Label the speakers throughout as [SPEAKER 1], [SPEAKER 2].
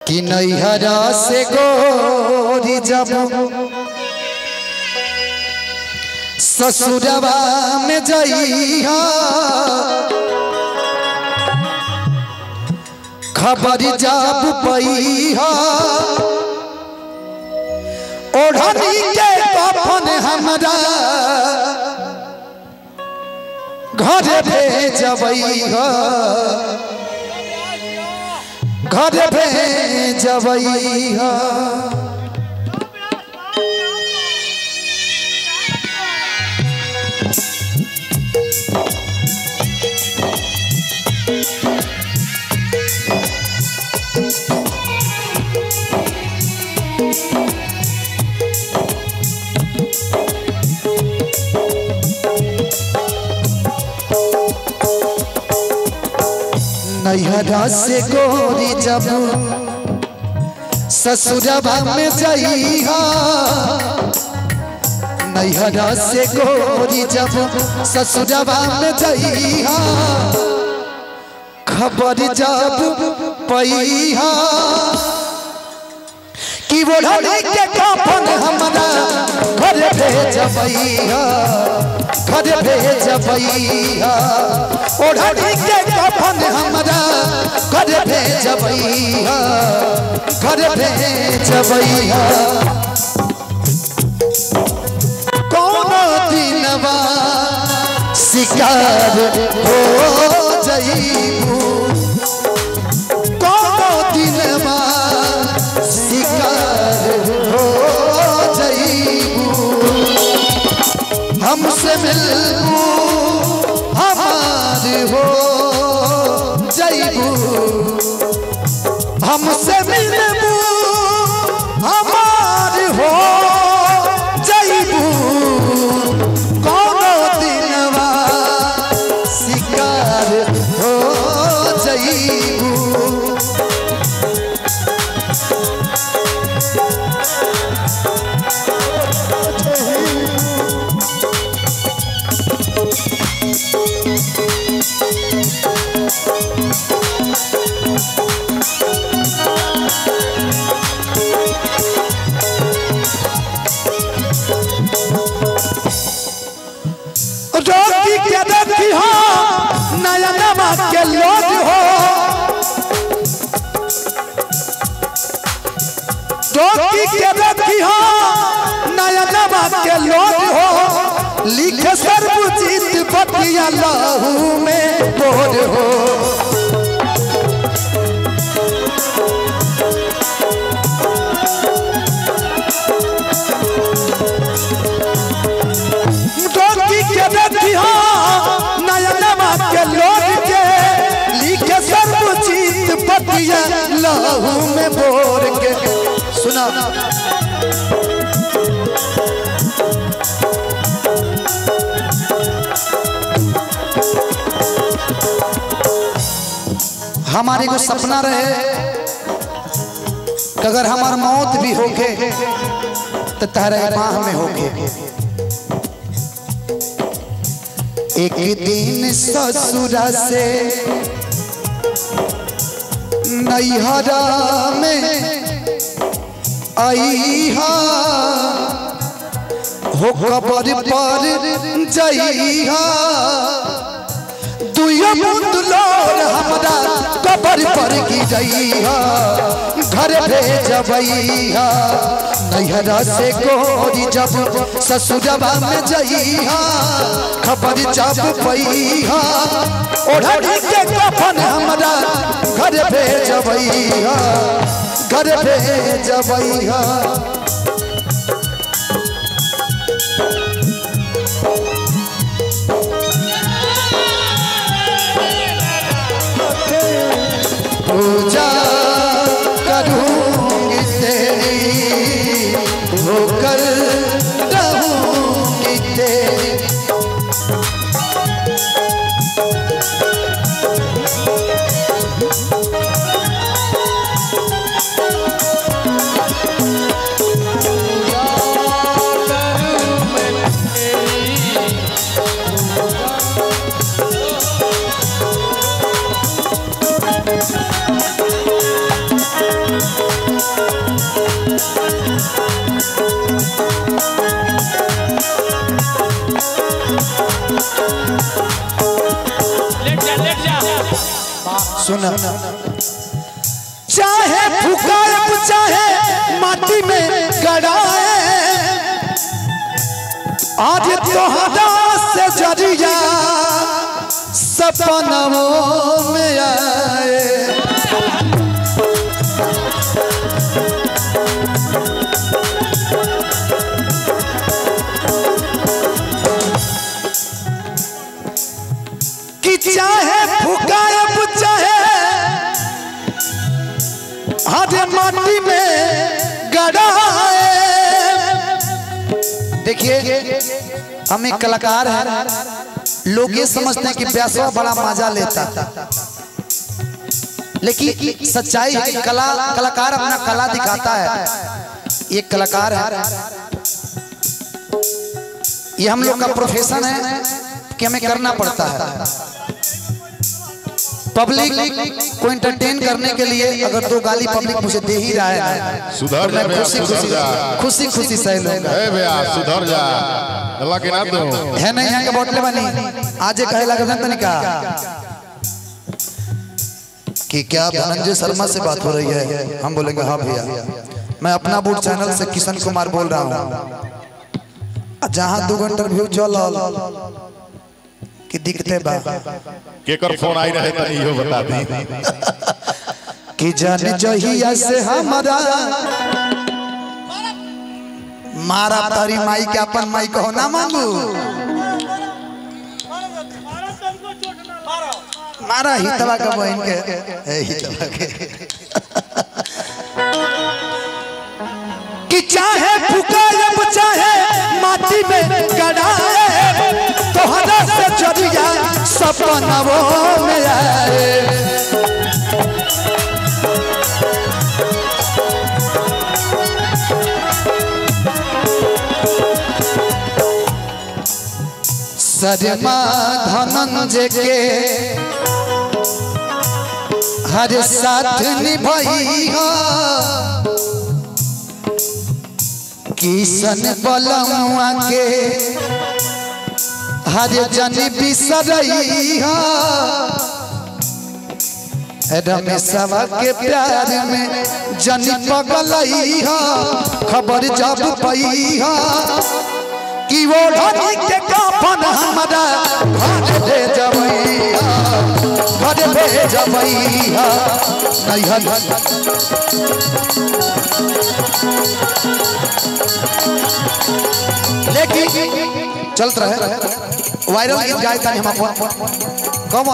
[SPEAKER 1] कि नैहरा से गोरी जब ससुरवा में जइहा खबर जब पैहा ओढ़नी के कफन हमरा घर भेजबैहा घर भेजबैहा नैहरा से गोरी जब ससुरबा में जइहा नैहरा से गोरी जब ससुरबा में जइहा खबर जब पैहा कि ओढ़नी के कफन हमरा घर भेजबैहा घर भेजबैहा ओढ़नी के कफन हमरा घर भेजबैहा घर भेजबैहा कोनो दिनवा शिकार हो जइबू कोनो दिनवा शिकार हो जइबू हमसे मिलबू हमार हो जइबू हमसे मिलबू हमार हो जइबू कोनो दिनवा शिकार हो जइबू रोटी के देखी हो नया नवा के लोग हो रोटी के देखी हो नया नवा के लोग हो लिखे सर्वजीत बतिया लहू में बोर हो रोटी के देखी हो नया नवा के लोग के लिखे सर्वजीत बतिया लहू में बोर के सुना हमारे को सपना रहे कि अगर हमार मौत भी होके तो तारे बाह में होके एक दिन ससुरा से नैहरा में आईहा हो कबर पर जइहा दुइयो बूंद लोर हमरा कबर पर गिरइहा घर भेजबैहा नैहरा से गोरी जब ससुरबा में जइहा खबर जब पैहा ओढ़नी के कफन हमरा घर भेजबैहा घर भेजबैहा पूजा करूंगी तेरी होकर रहूंगी तेरी
[SPEAKER 2] Thank
[SPEAKER 1] सुना चाहे फुकाए चाहे माटी में गड़ाए आज तोहरा से जरिया सपनों में आए कि चाहे फुकाए चाहे हरे माटी में गड़ाए देखिए हम एक कलाकार हैं लोग ये समझते हैं कि ब्यासवा बड़ा मजा लेता लेकिन सच्चाई है कि कला कलाकार अपना कला दिखाता है एक कलाकार है ये हम लोग का प्रोफेशन है कि हमें करना पड़ता है पब्लिक को एंटरटेन करने के लिए अगर दो गाली पब्लिक मुझे दे ही रहा है
[SPEAKER 2] सुधर
[SPEAKER 1] तो
[SPEAKER 2] जा
[SPEAKER 1] मैं
[SPEAKER 2] भैया,
[SPEAKER 1] खुशी
[SPEAKER 2] सुधर
[SPEAKER 1] खुशी
[SPEAKER 2] जा।
[SPEAKER 1] खुशी खुशी सह लूंगा
[SPEAKER 2] ए भैया सुधर जा अल्लाह के नाम दो
[SPEAKER 1] है नहीं यहाँ के बोतले बनी आज ये कहे लगा तनिक का कि क्या धनंजय शर्मा से बात हो रही है हम बोलेंगे हाँ भैया मैं अपना बूट चैनल से किशन कुमार बोल रहा हूँ जहाँ दो इंटरव्यू चल कि दिखते बा
[SPEAKER 2] केकर फोन आई रहे तनी इहो बता दी
[SPEAKER 1] कि जान जहिया से हमारा मारा तारी माई के अपन माई कहो ना मांगू मारा हितवा का बहन के ए हितवा के कि चाहे फुकायब चाहे माटी में गड़ाए तोहरा से जरिया सपनवो में आए सरमा धनंजय के हर साथ निभाई हो किशन बलमुआ के हर जन बिसरई हो रमेशवा के प्यार में जन पगलई हो खबर जब पई हो कि वो ढनी के कफन हमारा घर ले जबैया घर ले जबैया नैहर लेकिन चलत रहे वायरल गीत गाय तानी हम अपन कम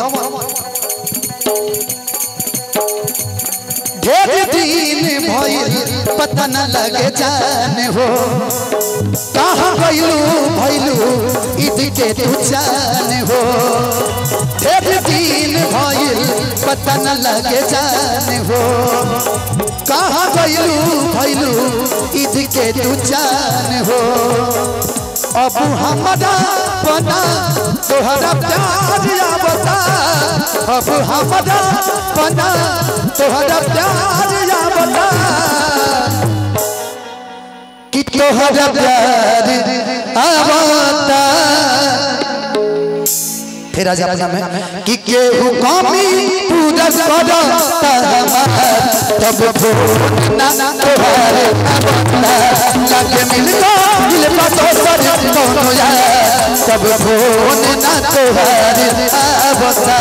[SPEAKER 1] ढेर दिन भइल पता न लगे जाने हो कहाँ गइलू भइलू ईद के तू जाने हो ढेर दिन भइल पता न लगे जाने हो कहाँ गइलू भइलू ईद के तू जाने हो अब हमारा बना तोहरा प्यार आवता अब हमारा बना तोहरा प्यार आवता कि तोहरा प्यार आवता फिर आज अपना में कि केहू कमी पूरा करता हमार तब फोन ना तोहरे आवता लगे मिलता दिल पासो सर कोनो यार तब फोन ना तोहरे आवता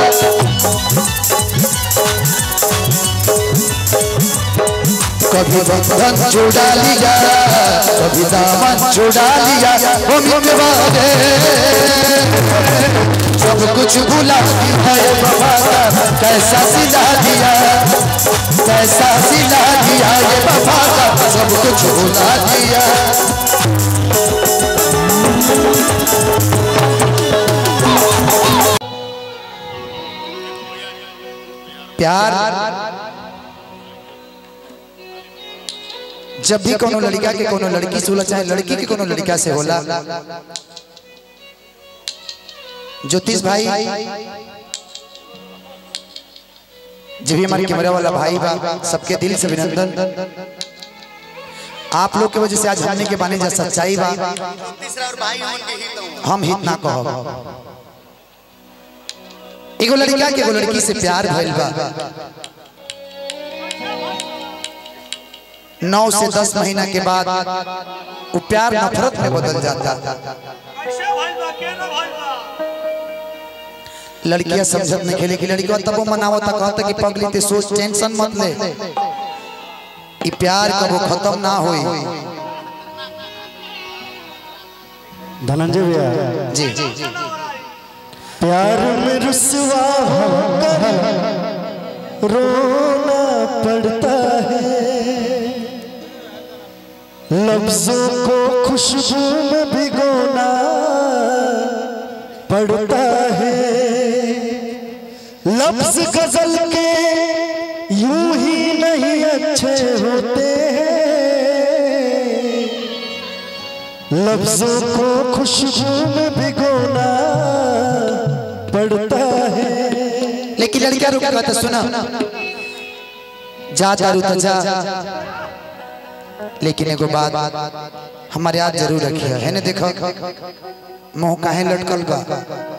[SPEAKER 1] कभी बंधन छुड़ा लिया कभी दामन छुड़ा लिया वो मिटवा दे सब कुछ भुला दिया ये बाबा का कैसा सिला दिया कैसा सिला दिया ये बाबा का सब कुछ भुला दिया प्यार जब भी कोनो लड़का के कोनो लड़की से होला चाहे लड़की के कोनो लड़का से होला ज्योतिष भाई जब भी हमारे कैमरा वाला भाई बा सबके दिल से अभिनंदन आप लोग के वजह से आज हमने के बाने जा सच्चाई बा हम हित ना कहो एगो लड़का के एगो लड़की से प्यार भइल बा नौ से दस महीना के बाद वो प्यार नफरत में बदल जाता
[SPEAKER 3] कैसे भइल बा केना भइल बा
[SPEAKER 1] लड़कियां समझत नहीं खेले कि लड़कियों तबो मनावता कहता कि पगली ते सोच टेंशन मत ले ई प्यार कबो खत्म ना होई
[SPEAKER 4] धनंजय भैया
[SPEAKER 1] जी
[SPEAKER 4] प्यार में रुसवा होकर रोना पड़ता है लफ्जों को खुशबू में भिगोना पड़ता है लफ्ज गजल के यूं ही नहीं अच्छे होते हैं लफ्जों को खुशबू में भिगोना पड़ता है
[SPEAKER 1] लेकिन लड़कियां रुक कहता सुना जा दारू तो जा लेकिन एगो बात हमारे याद जरूर रखिए है ना देखो मुंह काहे लटकल बा